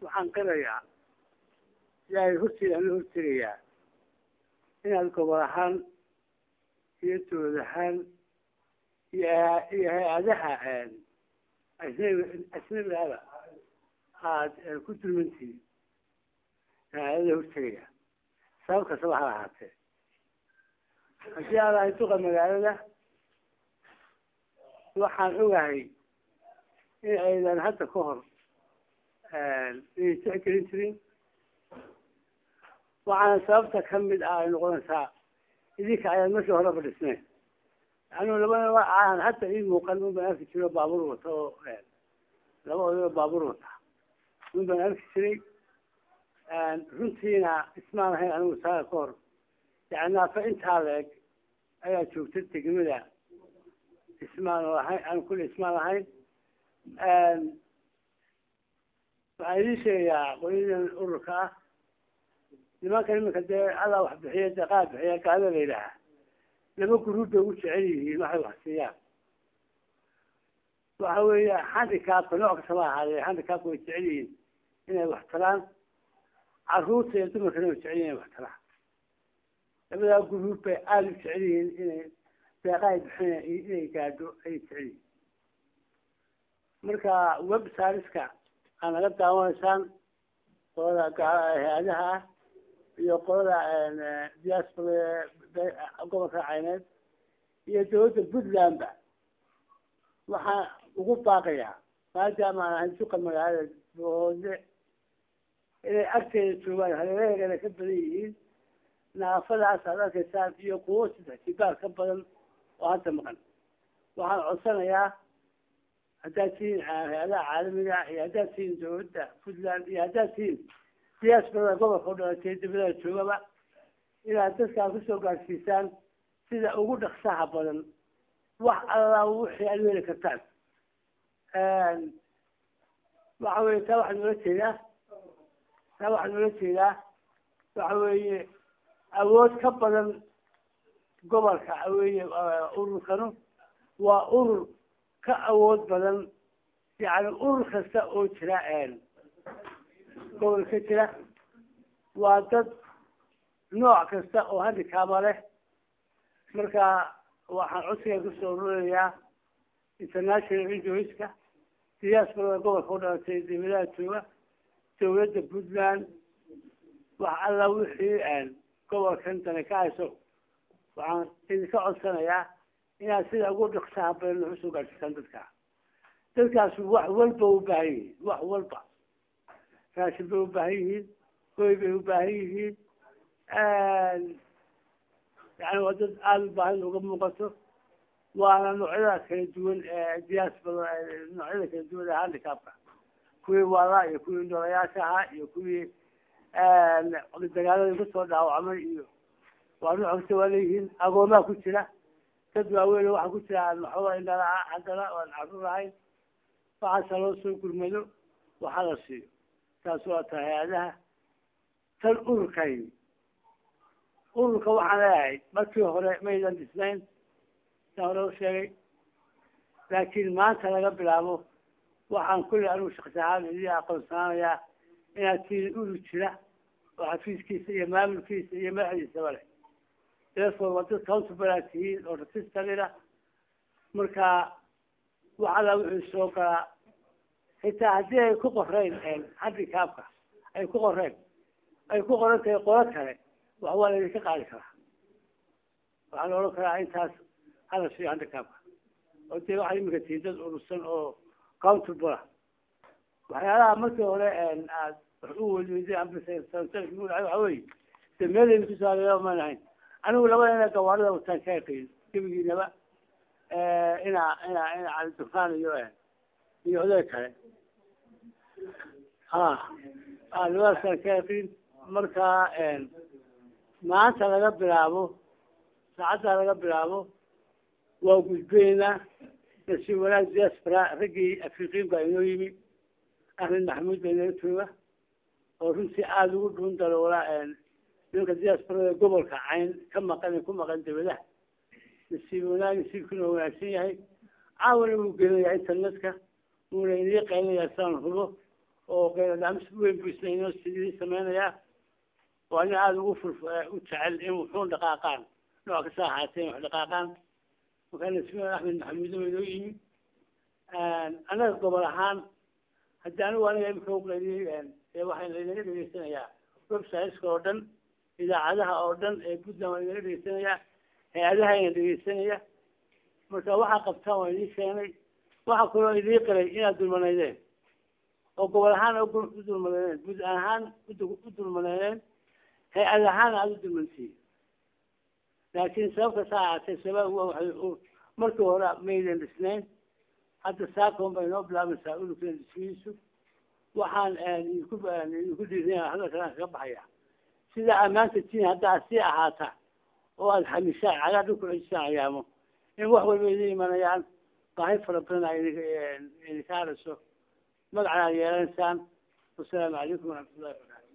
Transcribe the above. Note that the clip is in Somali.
waxaan qirayaa ilaahay horteeda aan la hortegayaa inaad gobol ahaan iyo dowlad ahaan iyo iyo hay-adaha ajnabi ajnabigaaba aad ku dulmantihiin hay-adada hortegaya sabab kastaba ha ahaatee haddii aan ahay duqa magaalada waxaan ogahay in aydan hadda ka hor inay tixgelin jirin waxaana sababta ka mid ah ay noqonaysaa idinka ayaan markii horeba dhisnayn anuu labana aan hadda ii muuqan un baan arki jiro baabuur wata oo laba odayoo baabuur wata un baan arki jiray runtiina ismaan ahayn anigu saaga ka hor yani naafa intaa la-eg ayaa joogta degmada ismaan oo ahayn aan kulle ismaan ahayn waxaan idiin sheegayaa qoliyadan ururka ah nimankan iminka dee adaa wax bixiya dee qaar bixiya gaada la yidhaahaa laba guruub bay ugu jecel yihiin waxay wax siiyaan waxa weeye handicapka nooc kastaba ahaadee handicapka way jecel yihiin inay wax talaan caruurta iyo dumarkana way jecel yihin inay wax talaan labadaa guruub bay aada u jecel yihiin inay deeqaay bixina inay gaadho ayay jecel yihiin marka web saariska aa naga daawanaysaan qolada hay-adaha ah iyo qolada diaspora gobolka cayneed iyo dawladda puntlandba waxaan ugu baaqayaa maadaama aan ahay suqa magaalada boode inay agteeda joogaan hareeraheegana ka badan yihiin naafadaas aad arkaysaan iyo kuwo saddex jibaar ka badan oo hadda maqan waxaan codsanayaa haddaad tihiin hay-adaha caalamiga iyo haddaad tihiin dawladda puntland iyo haddaad tihiin diasporada gobolka u dhalatay dibadaha joogaba inaad dadkaa kusoo gaadhsiisaan sida ugu dhaksaha badan wax allaa wixii aad weli kartaan waxa weye taa waxaa noola jeedaa taa waxaa noola jeedaa waxa weeye awood ka badan gobolka weye ururkanu waa urur ka awood badan yani urur kasta oo jira gobolka jira waa dad nooc kasta oo handikaaba leh marka waxaan codsiga kusoo ururayaa international injoyska diasporada gobolka u dhalatay dawladaha jooga dawladda puntland wax alla wixii gobolkan dani ka hayso waxaan idinka codsanayaa inaad sida ugu dhaksaha badan wax usoo gaadhsiisaan dadka dadkaas wax walba u baahan yihiin wax walba raashin bay u baahan yihiin hoy bay u baahan yihiin yani waa dad aada u baahan uga muuqato waana noocyada kala duwan ee diaspora noocyada kala duwan ee handicapka kuwii waalaa iyo kuwii noolayaasha ahaa iyo kuwii dagaaladii kusoo dhaawacmay iyo waa nooc kasta waa leeyihiin agoomaa ku jira dad waaweyn waxaa ku jira aan waxooga indhalaa haddana aan carruur ahayn waxaasa loo soo gurmado waxaa la siiyo taas waa ta hay-adaha tan ururkayni ururka waxaan leeyahay markii hore maydan dhisnayn san hore u sheegay laakiin maanta laga bilaabo waxaan kulli anigu shaksi ahaan idii aqoonsanaanayaa inaad tihiin urur jira oo xafiiskiisa iyo maamulkiisa iyo madaxdiisaba leh therefore waa dad countable aad tihiin oo registerina marka waxala wuxuu soo galaa xitaa haddii ay ku qoreen handicapka ay ku qoreen ay ku qoran tahay qolo kale wax waa laydinka qaadi karaa waxaa la odhan karaa intaas hala siiyo handicapka oo dee waxay imika tihiin dad urursan oo countable ah waxyaalaha markii hore aad wax u weliweyday waxa weye de meelayna kusaaleeya maan ahayn anigu labada ina gawaarida wataan ka yaqiin gebigiinaba inaa inaa ina cali dufaan iyo iyo oday kale ha a labadaasaan ka yaqiin marka maanta laga bilaabo saacaddaa laga bilaabo waa gudbeynaa nasiib wanaag diaspora raggii afriqiin baa inoo yimi ahmed maxamuud baa inoo jooga oo runtii aada ugu dhuun daloola nimanka diasporada gobolka cayn ka maqan ku maqan dawladaha nasiib wanaag nasiibkuna wanaagsan yahay caawana wuu gelinayaa internetka wuuna inii qaylinayaa saan hubo oo qeylodhaamis weyn buu isna inoo sidii sameynayaa waa nin aada ugu fur u jecel in wuxuun dhaqaaqaan nooc kasta ahaatee wax dhaqaaqaan markaa nasmiin axmed maxamuudo waa inoo yimi annaga gobol ahaan haddii anigu aniga imika uqeyliyey ee waxaa laynaga dhegeysanayaa websiteska oo dhan idaacadaha oo dhan ee puntland waa inaga dhegeysanayaa hay-adaha ina dhegeysanaya marka waxaa qabtaan waa idii keenay waxaa kaloo idii qiray inaad dulmanaydeen oo gobol ahaan u dulmaneydeen bud ahaan u dulmaneydeen hay-ad ahaan aada u dulmansiiye laakiin sababka saa ahaatee sabab markii hore maydan dhisnayn hadda saakon bay noo bilaabaysaa ulukeen dhismihiisu waxaan idinku idinku dhiirinaya hadalkalaan kaga baxaya sida ammaanta tiin haddaa sii ahaata oo aada xamishaan cagaa dhulku cejisaan ayaamo in wax walba idin imanayaan baahi fara badan a idinka hadhayso magacana ad yeelanaysaan wasalaamu calaykum waraxmatullahi wabarakatu